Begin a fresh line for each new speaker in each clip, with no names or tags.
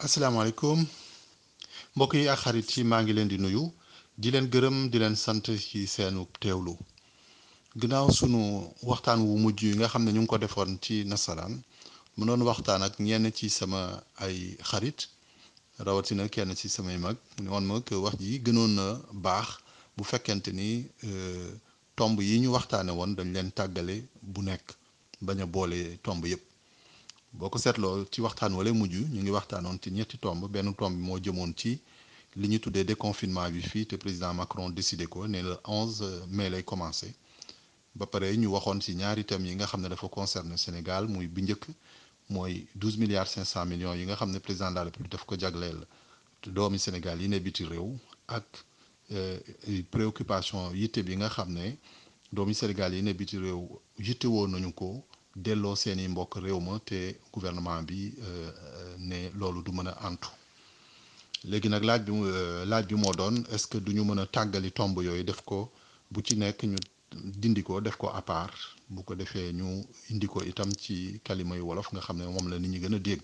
asalaamaaleykum mbokk yi ak xarit yi maa ngi leen di nuyu di leen gërëm di leen sant ci seenu teewlu ginnaaw sunu waxtaan wu mujj yi nga xam ne ñu ngi ko defoon ci nasaraan mu doon waxtaan ak ñenn ci sama ay xarit rawatina kenn ci samay mag mu ne woon ma que wax ji gënoon na baax bu fekkente ni tomb yi ñu waxtaane woon dañ leen tàggale bu nekk bañ a boole tomb yépp boo ko seetloo ci waxtaan wala mujj ñu ngi waxtaanoon ci ñetti tomb benn tomb bi moo jëmoon ci li ñu tuddee déconfinement bi fii te président Macron décidé ko ne le 11 mai lay commencé ba pare ñu waxoon ci ñaari thèmes yi nga xam ne dafa concerné Sénégal muy bi njëkk mooy 12 milliards 500 millions yi nga xam ne président de la République daf ko jagleel doomi Sénégal yi ne biti réew ak préoccupation yitte bi nga xam ne doomi Sénégal yi ne biti réew yitte woon nañu ko. delloo seeni mbokk réew ma te gouvernement bi ne loolu du mën a antu léegi nag laaj bi laaj bi moo doon est-ce que du ñu mën a tàggali tomb yooyu def ko bu ci nekk ñu dindi ko def ko à part bu ko defee ñu indi ko itam ci kalima yu wolof nga xam ne moom la nit ñi gën a dégg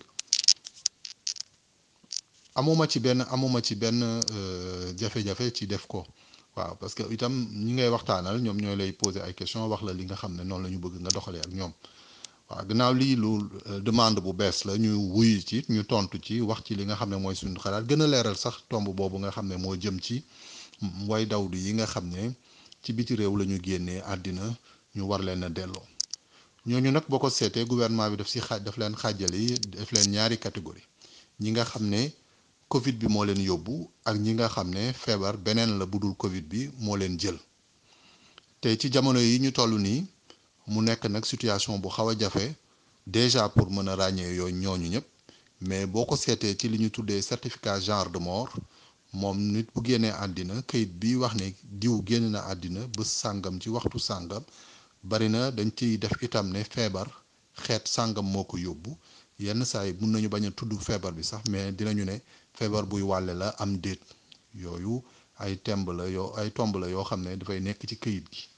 amuma ci benn amuma ci benn jafe-jafe ci def ko waaw parce que itam ñi ngay waxtaanal ñoom ñooy lay poser ay questions wax la li nga xam ne noonu la ñu bëgg nga doxalee ak ñoom waaw gannaaw lii lu demande bu bees la ñu wuyu ci ñu tontu ci wax ci li nga xam ne mooy suñu xalaat gën a leeral sax tomb boobu nga xam ne moo jëm ci way dawdu yi nga xam ne ci biti réew la ñu génnee àddina ñu war leen a delloo ñooñu nag boo ko seetee gouvernement bi daf si xaaj daf leen xaajali daf leen ñaari catégorie ñi nga xam ne Covid bi moo leen yóbbu ak ñi nga xam ne feebar beneen la budul Covid bi moo leen jël te ci jamono yi ñu toll nii mu nekk nag situation bu xaw a jafe déjà pour mën a ràññee yooyu ñooñu ñëpp mais boo ko seetee ci li ñu tuddee certificat genre de mort moom nit bu génnee àddina kayit bi wax ne diw génn na àddina bés sàngam ci waxtu sàngam bari na dañ ciy def itam ne feebar xeet sàngam moo ko yóbbu yenn saa yi mun nañu bañ a tudd feebar bi sax mais dinañu ne feebar buy wàlle la am déet yooyu ay temb la yoo ay tomb la yoo xam ne dafay nekk ci këyit gi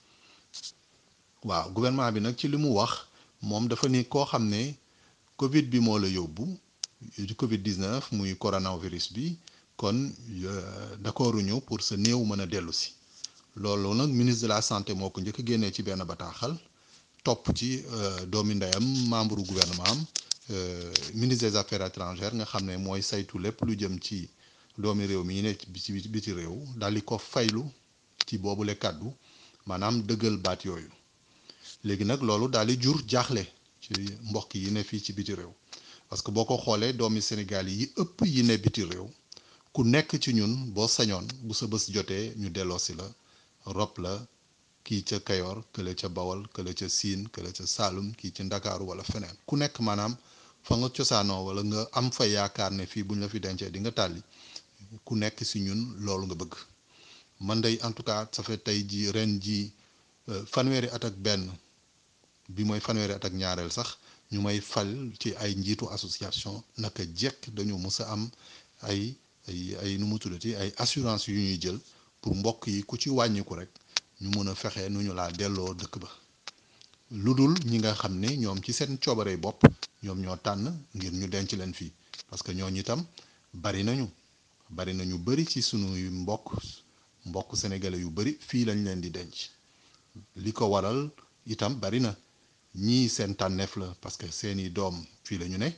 waaw gouvernement bi nag ci li mu wax moom dafa ni koo xam ne Covid bi moo la yóbbu di Covid 19 muy coronavirus bi kon d'accorduñu pour sa néew mën a dellu si loolu nag ministre de la santé moo ko njëkk génnee ci benn bataaxal topp ci doomi ndeyam membre gouvernement am. ministre des affaires étrangères nga xam ne mooy saytu lépp lu jëm ci doomi réew mi ne ci biti réew daal di ko faylu ci boobule kàddu maanaam dëggal baat yooyu léegi nag loolu daal di jur jaaxle ci mbokk yi ne fii ci biti réew parce que boo ko xoolee doomi Sénégal yi ëpp yi ne biti réew ku nekk ci ñun boo sañoon bu sa bés jotee ñu delloosi la rob la kii ca Kayor kële ca Bawol kële ca Siin kële ca Saalum kii ci Ndakaaru wala feneen ku nekk maanaam fa nga cosaanoo wala nga am fa yaakaar ne fii buñ la fi dencee di nga tàlli ku nekk si ñun loolu nga bëgg man day en tout cas ça fait tey ji ren ji fanweeri at ak benn bi mooy fanweeri at ak ñaareel sax ñu may fal ci ay njiitu association naka jekk dañu mës a am ay ay ay nu mu tuddati ay assurance yu ñuy jël pour mbokk yi ku ci wàññiku rek ñu mën a fexe nu ñu laa delloo dëkk ba lu dul ñi nga xam ne ñoom ci seen coobaree bopp ñoom ñoo tànn ngir ñu denc leen fii parce que ñooñu itam bari nañu bari na ñu bari ci sunuy mbokk mbokk sénégalais yu bari fii lañ leen di denc li ko waral itam bari na ñii seen tànneef la parce que seeni doom fii la ñu ne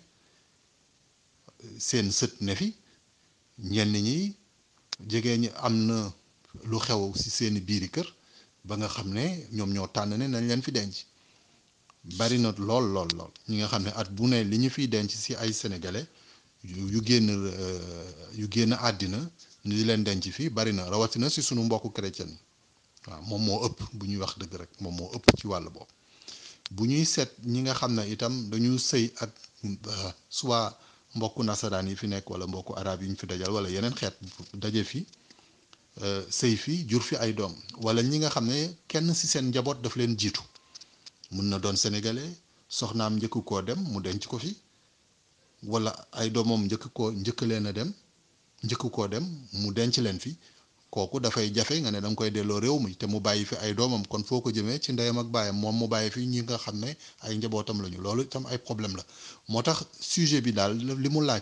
seen sët ne fi ñenn ñi jege ñi am na lu xew ci seeni biiri kër ba nga xam ne ñoom ñoo tànn ne nañ leen fi denc bari na lool lool lool ñi nga xam ne at bu ne li ñu fiy denc ci ay sénégalais yu génn yu génn àddina ñu di leen denc fii bari na rawatina ci sunu mbokku chrétien yi waaw moom moo ëpp bu ñuy wax dëgg rek moom moo ëpp ci wàll boobu bu ñuy seet ñi nga xam ne itam dañu sëy ak soit mbokku nasaraan yi fi nekk wala mbokku arab yi ñu fi dajal wala yeneen xeet daje fi sëy fi jur fi ay doom wala ñi nga xam ne kenn ci seen njaboot daf leen jiitu mun na doon sénégalais soxnaam njëkk koo dem mu denc ko fi wala ay doomam njëkk koo njëkk leen a dem njëkk koo dem mu denc leen fi kooku dafay jafe nga ne da nga koy delloo réew mi te mu bàyyi fi ay doomam kon foo ko jëmee ci ndeyam ak baayam moom mu bàyyi fi ñi nga xam ne ay njabootam lañu loolu itam ay problème la moo tax sujet bi daal li mu laaj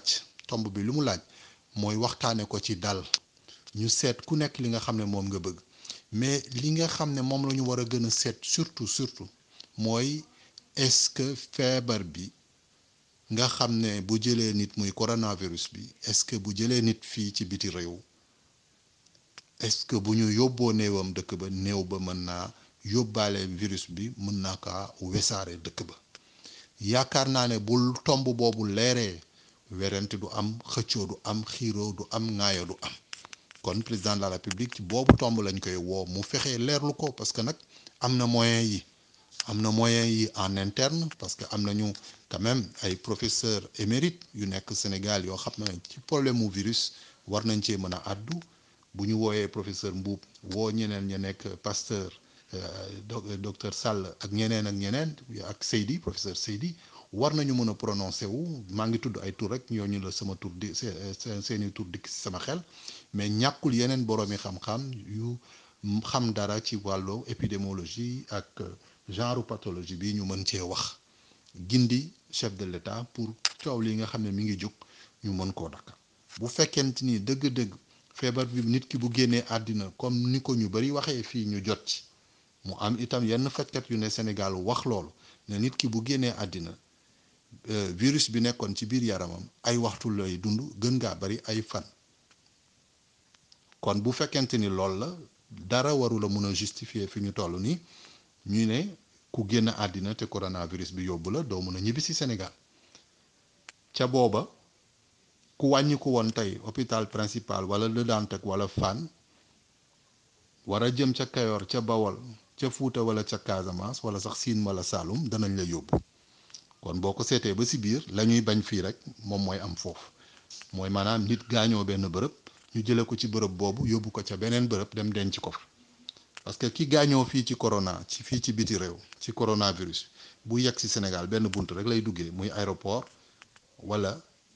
tomb bi lu mu laaj mooy waxtaane ko ci dal ñu seet ku nekk li nga xam ne moom nga bëgg mais li nga xam ne moom la ñu war a gën a seet surtout surtout mooy est-ce que feebar bi nga xam ne bu jëlee nit muy coronavirus bi est-ce que bu jëlee nit fii ci biti réew est-ce que bu ñu yóbboo néewam dëkk ba néew ba mën naa yóbbaale virus bi mën naa kaa wesaare dëkk ba yaakaar naa ne bul tomb boobu leeree werante du am xëccoo du am xiiroo du am ŋaayo du am kon président de la république ci boobu tomb lañ koy woo mu fexee leerlu ko parce que nag am na moyen yi am na moyen yi en interne parce que am nañu quand même ay professeurs émérites yu nekk Sénégal yoo xam ne ci problème mu virus war nañ cee mën a àddu bu ñu wooyee professeur Mbuub woo ñeneen ña nekk Pasteur docteur Sall ak ñeneen ak ñeneen ak Seydi professeur Seydi war nañu mën a prononcé wu maa ngi tudd ay tur rek ñooñu la sama tur di seen seeni tur dikk ci sama xel mais ñàkkul yeneen boroomi xam-xam yu xam dara ci wàllu épidémiologie ak genre pathologie bi ñu mën cee wax gindi chef de l'État pour coow li nga xam ne mi ngi jóg ñu mën koo dakk bu fekkente ni dëgg-dëgg feebar bi nit ki bu génnee àddina comme ni ko ñu bari waxee fii ñu jot ci mu am itam yenn fajkat yu ne Sénégal wax loolu ne nit ki bu génnee àddina virus bi nekkoon ci biir yaramam ay waxtu lay dund gën ngaa bari ay fan kon bu fekkente ni loolu la dara warula mun a justifier fi ñu toll nii ñu ne ku génn àddina te coronavirus bi yóbbu la doo mun a ñibbi si Sénégal ca booba ku wàññi ko woon tey hôpital principal wala Le Dantec wala Fann war a jëm ca Kayor ca Bawol ca Fuuta wala ca Casamance wala sax Siin wala Saalum danañ la yóbbu kon boo ko seetee ba si biir la ñuy bañ fii rek moom mooy am foofu mooy maanaam nit gaañoo benn bërëb ñu jëlee ko ci bërëb boobu yóbbu ko ca beneen bërëb dem denc ko fa parce que ki gaañoo fii ci corona ci fii ci biti réew ci coronavirus bu yegg si Sénégal benn bunt rek lay duggee muy aéroport wala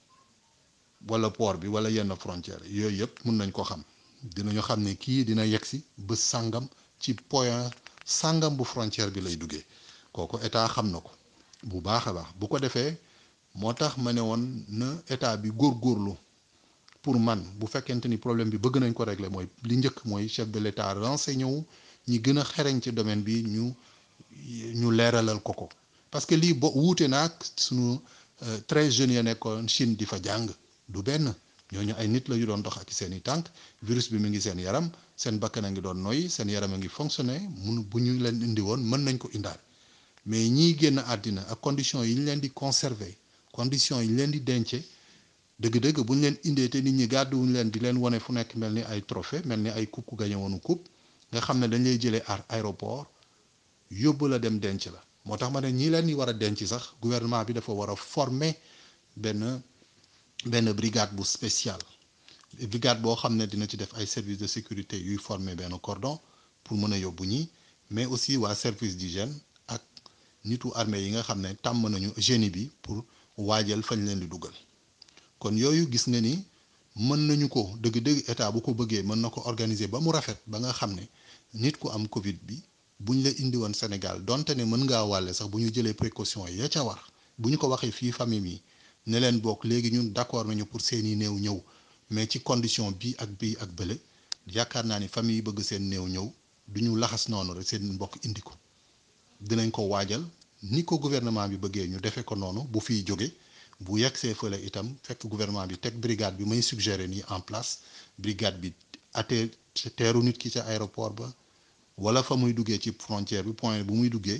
wala port bi wala yenn frontière yooyu yëpp mun nañ ko xam dinañu xam ne kii dina yegg si bés sàngam ci point sàngam bu frontière bi lay duggee kooku état xam na ko bu baax a baax bu ko defee moo tax ma ne woon na état bi góorgóorlu pour man bu fekkente ni problème bi bëgg nañ ko régler mooy li njëkk mooy chef de l'état renseigné wu ñi gën a xereñ ci domaine bi ñu ñu leeralal ko ko parce que lii bo wuute naag suñu treize jeunes ya nekkoon Chine di fa jàng du benn ñooñu ay nit la yu doon dox ak seen i tànk virus bi mu ngi seen yaram seen bakkan a ngi doon noyyi seen yaram a ngi fonctionné mun bu ñu leen indi woon mën nañ ko indaal mais ñiy génn àddina ak conditions yi ñu leen di conserver conditions yi ñu leen di dencee dëgg-dëgg bu ñu leen indee te nit ñi gàdduwuñ leen di leen wane fu nekk mel ni ay trophée mel ni ay coupe gañe woonu coupe nga xam ne dañ lay jëlee ar aéroport yóbbu la dem denc la moo tax ma ne ñi leen di war a denc sax gouvernement bi dafa war a former benn benn brigade bu spécial brigade boo xam ne dina ci def ay services de sécurité yuy former benn cordon pour mën a yóbbu ñi mais aussi waa service d'hygiène ak nitu armée yi nga xam ne tàmm nañu génie bi pour waajal fañ leen di dugal kon yooyu gis nga ni mën nañu ko dëgg-dëgg état bu ko bëggee mën na ko organiser ba mu rafet ba nga xam ne nit ku am Covid bi bu ñu la indi woon Sénégal donte ne mën ngaa wàlle sax bu ñu jëlee précaution ya ca war bu ñu ko waxee fii famille yi ne leen bokk léegi ñun d'accord nañu pour seeni néew ñëw mais ci condition bii ak bii ak bële yaakaar naa ni famille yi bëgg seen néew ñëw du ñu laxas noonu rek seen mbokk indi ko dinañ ko waajal ni ko gouvernement bi bëggee ñu defee ko noonu bu fiy jóge bu yegsee fële itam fekk gouvernement bi teg brigade bi may suggérer nii en place brigade bi atee teeru nit ki ca aéroport ba wala fa muy duggee ci frontière bi point bu muy duggee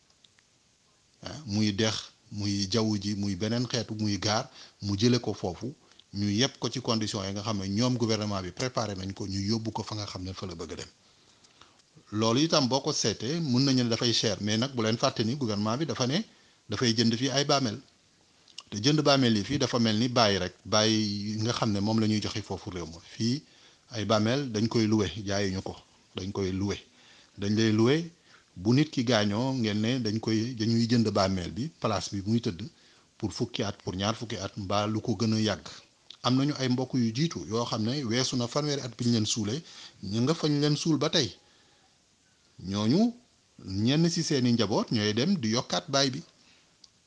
ah muy dex muy jaww ji muy beneen xeetu muy gaar mu jële ko foofu ñu yëpp ko ci conditions yi nga xam ne ñoom gouvernement bi préparé nañ ko ñu yóbbu ko fa nga xam ne fa la bëgg a dem loolu itam boo ko seetee mun nañu ne dafay cher mais nag bu leen fàtte ni gouvernement bi dafa ne dafay jënd fii ay bàmmeel te jënd bàmmeel yi fii dafa mel ni bàyyi rek bàyyi nga xam ne moom la ñuy joxe foofu réew ma fii ay bàmmeel dañ koy loué jaayuñu ko dañ koy loué dañ lay loué bu nit ki gaañoo ngeen ne dañ koy dañuy jënd bàmmeel bi place bi muy tëdd pour fukki at pour ñaar fukki at mbaa lu ko gën a yàgg am nañu ay mbokk yu jiitu yoo xam ne weesu na fanweeri at bi ñu leen suulee ñu nga fañ leen suul ba tey ñooñu ñenn ci seeni njaboot ñooy dem di yokkaat baay bi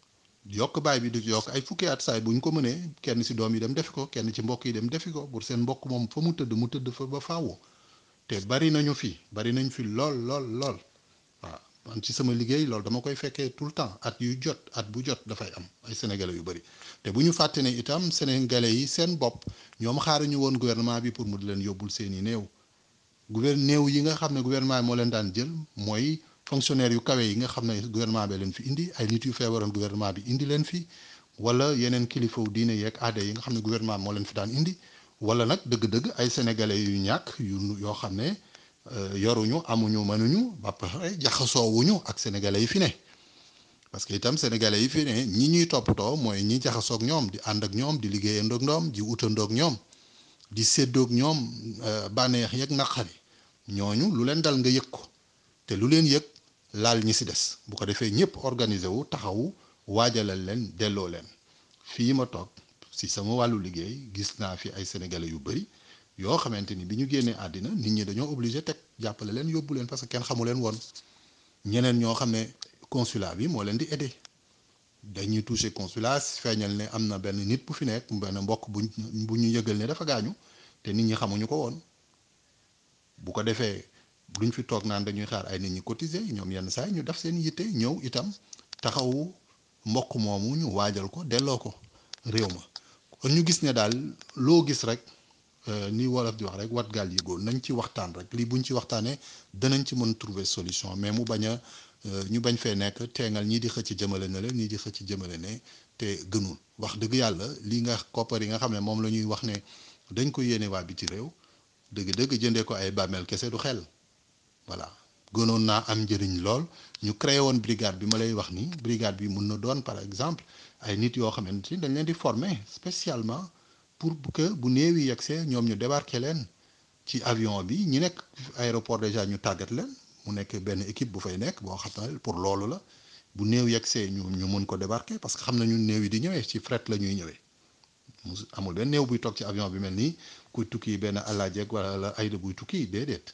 yokk baay bi di yokk ay fukki at saay bu ñu ko mënee kenn si doom yi dem defi ko kenn ci mbokk yi dem defi ko pour seen mbokk moom fa mu tëdd mu tëdd fa ba faawu te bari nañu fi bari nañ fi lool lool lool waaw man ci sama liggéey loolu dama koy fekkee tout le temps at yu jot at bu jot dafay am ay sénégalais yu bari te bu ñu fàtte ne itam sénégalais yi seen bopp ñoom xaaruñu woon gouvernement bi pour mu di leen yóbbul seeni néew gouverne néew yi nga xam ne gouvernement bi moo leen daan jël mooy fonctionnaire yu kawe yi nga xam ne gouvernement bi leen fi indi ay nit yu feebaroon gouvernement bi indi leen fi wala yeneen kilifa diine yeeg aada yi nga xam ne gouvernement moo leen fi daan indi wala nag dëgg-dëgg ay sénégalais yu ñàkk yu yoo xam ne yoruñu amuñu mënuñu ba pare jaxasoowuñu ak sénégalais yi fi ne parce que itam sénégalais yi fi ne ñi ñuy toppatoo mooy ñi jaxasoog ñoom di ànd ak ñoom di liggéeyandoog ñoom di utandoog ñoom di séddoog ñoom bànneex yeeg naqari ñooñu lu leen dal nga yëg ko te lu leen yëg laal ñi si des bu ko defee ñëpp organiser wu taxawu waajalal leen delloo leen fii ma toog si sama wàllu liggéey gis naa fi ay sénégalais yu bëri yoo xamante ni bi ñu génnee àddina nit ñi dañoo obligé teg jàppale leen yóbbu leen parce que kenn xamu leen woon ñeneen ñoo xam ne consulat bi moo leen di aider dañuy touché consulat feeñal ne am na benn nit bu fi nekk benn mbokk bu bu ñu yëgal ne dafa gaañu te nit ñi xamuñu ko woon bu ko defee duñ fi toog naan dañuy xaar ay nit ñi cotiser ñoom yenn saa ñu def seen yitte ñëw itam taxawu mbokk moomu ñu waajal ko delloo ko réew ma kon ñu gis ne daal loo gis rek ni wolof di wax rek wat gaal yëgoo nañ ci waxtaan rek lii buñ ci waxtaanee danañ ci mën trouver solution mais mu bañ a ñu bañ fee nekk teengal ñii di xëcc jëmale na leen ñii di xëcc jëmale ne te gënul wax dëgg yàlla lii nga koppar yi nga xam ne moom la ñuy wax ne dañ ko yéene waa biti réew dëgg-dëgg jëndee ko ay bàmmeel kese du xel voilà gënoon naa am njëriñ lool ñu créé woon brigade bi ma lay wax ni brigade bi mun na doon par exemple ay nit yoo xamante ni dañ leen di former spécialement pour que bu néew yi yegsee ñoom ñu débarquer leen ci avion bi ñi nekk aéroport déjà ñu tàggat leen mu nekk benn équipe bu fay nekk boo xam ne pour loolu la bu néew yegsee ñu ñu mën ko débarquer parce que xam nañu néew yi di ñëwee ci fret la ñuy ñëwee mu amul benn néew buy toog ci avion bi mel nii kuy tukki benn alaajeeg wala ayda buy tukki déedéet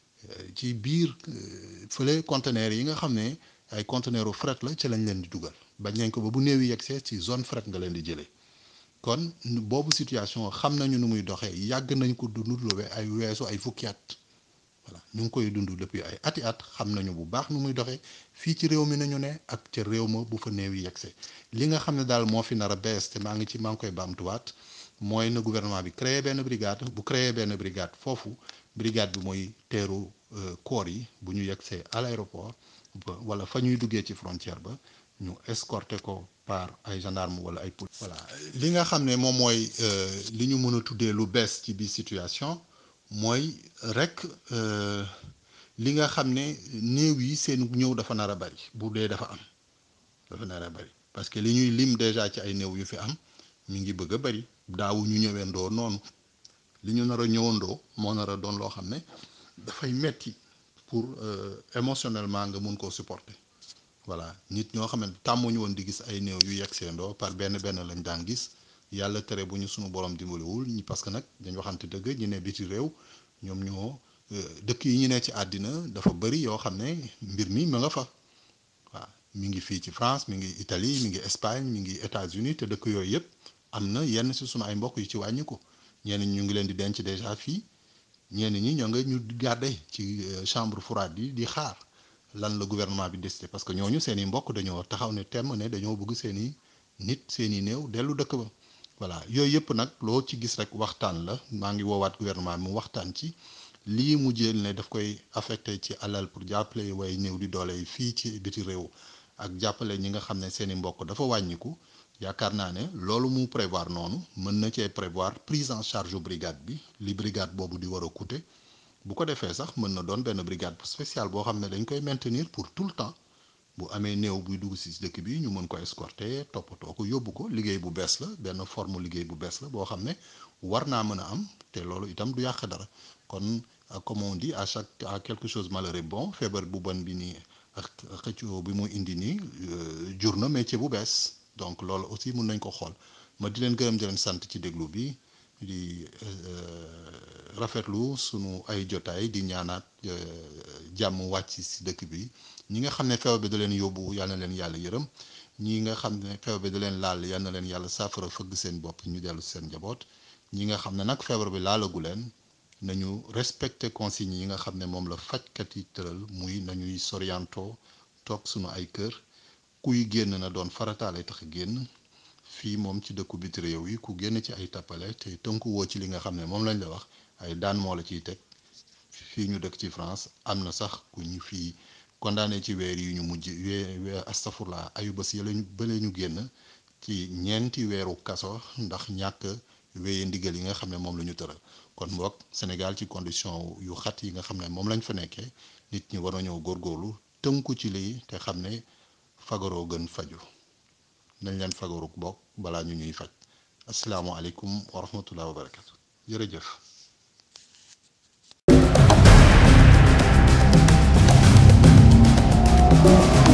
ci biir fële conteneur yi nga xam ne ay conteneur u fret la ci lañ leen di dugal bañ nañ ko ba bu néew yi yegsee ci zone fret nga leen di jëlee kon boobu situation xam nañu nu muy doxee yàgg nañ ko dund lu ay weesu ay fukki at voilà ñu ngi koy dund depuis ay ati at xam nañu bu baax nu muy doxee fii ci réew mi nañu ne ak ca réew ma bu fa néew yi yegsee li nga xam ne daal moo fi nar a bees te maa ngi ci maa ngi koy baamtuwaat mooy na gouvernement bi créé benn brigade bu créé benn brigade foofu brigade bi mooy teeru corps yi bu ñu yegsee à l'aéroport wala fa ñuy duggee ci frontière ba ñu escorté ko par ay gendarme wala ay police voilà li nga xam ne moom mooy li ñu mën a tuddee lu bees ci biir situation mooy rek li nga xam ne néew yi seen ñëw dafa nar a bari bu dee dafa am dafa nar a bari parce que li ñuy lim déjà ci ay néew yu fi am mi ngi bëgg a bari daawu ñu ñëwendoo noonu li ñu nar a ñëwandoo moo nar a doon loo xam ne dafay metti pour émotionnellement nga mun koo supporter voilà nit ñoo xam ne tàmmuñu woon di gis ay néew yu yegg seendoo par benn benn lañ daan gis yàlla tere bu ñu sunu borom dimbaliwul ñi parce que nag dañ waxante dëgg ñu ne biti réew ñoom ñoo dëkk yi ñu ne ci àddina dafa bëri yoo xam ne mbir mi ma nga fa waaw mi ngi fii ci France mi ngi Italie mi ngi Espagne mi ngi États-Unis te dëkk yooyu yëpp am na yenn si sunu ay mbokk yu ci wàññi ko ñenn ñi ñu ngi leen di denc déjà fii ñenn ñi ñoo nga ñu garder ci chambre froide yi di xaar lan la gouvernement bi décidé parce que ñooñu seen i mbokk dañoo taxaw ne temm ne dañoo bëgg seen i nit seen i néew dellu dëkk ba voilà yooyu yëpp nag loo ci gis rek waxtaan la maa ngi woowaat gouvernement bi mu waxtaan ci lii mu jël ne daf koy affecté ci alal pour jàppale way néew di doole yi fii ci biti réew ak jàppale ñi nga xam ne seen i mbokk dafa wàññiku yaakaar naa ne loolu mu prévoir noonu mën na cee prévoir prise en charge brigade bi li brigade boobu di war a coûter bu ko defee sax mën na doon benn brigade spéciale boo xam ne dañ koy maintenir pour tout le temps bu amee néew buy dugg si dëkk bi ñu mën ko escorter toppatoo ko yóbbu ko liggéey bu bees la benn forme liggéey bu bees la boo xam ne war naa mën a am te loolu itam du yàq dara kon comme on dit à chaque à quelque chose malheureux bon feebar bu bon bi nii ak xëccoo bi mu indi nii jur na métier bu bees donc loolu aussi mun nañ ko xool ma di leen gërëm di leen sant ci déglu bi di rafetlu sunu ay jotaay di ñaanaat jàmm wàcc si dëkk bi ñi nga xam ne feebar bi da leen yóbbu yàlla na leen yàlla yërëm ñi nga xam ne feebar bi da leen laal yal na leen yàlla saafara fëgg seen bopp ñu dellu seen njaboot ñi nga xam ne nag feebar bi laalagu leen nañu respecter consignes yi nga xam ne moom la fajkat yi tëral muy nañuy sorianto toog sunu ay kër kuy génn na doon farataale tax génn fii moom ci dëkku biti réew yi ku génn ci ay tappale te tënku woo ci li nga xam ne moom lañ la wax ay daan moo la ciy teg fii ñu dëkk ci France am na sax ku ñu fii condamné ci weer yi ñu mujj wee astafurla ayu bés yële bële ñu génn ci ñeenti weeru kaso ndax ñàkk wéye ndigal yi nga xam ne moom la ñu tëral kon mbokk Sénégal ci condition yu xat yi nga xam ne moom lañ fa nekkee nit ñi war a ñëw góorgóorlu tënku ci lii te xam ne fagaroo gën faju nañ leen fagaru bokk balaa ñu ñuy faj asalaamualeykum wa rahmatullah wa barakatu jërëjëf
thank you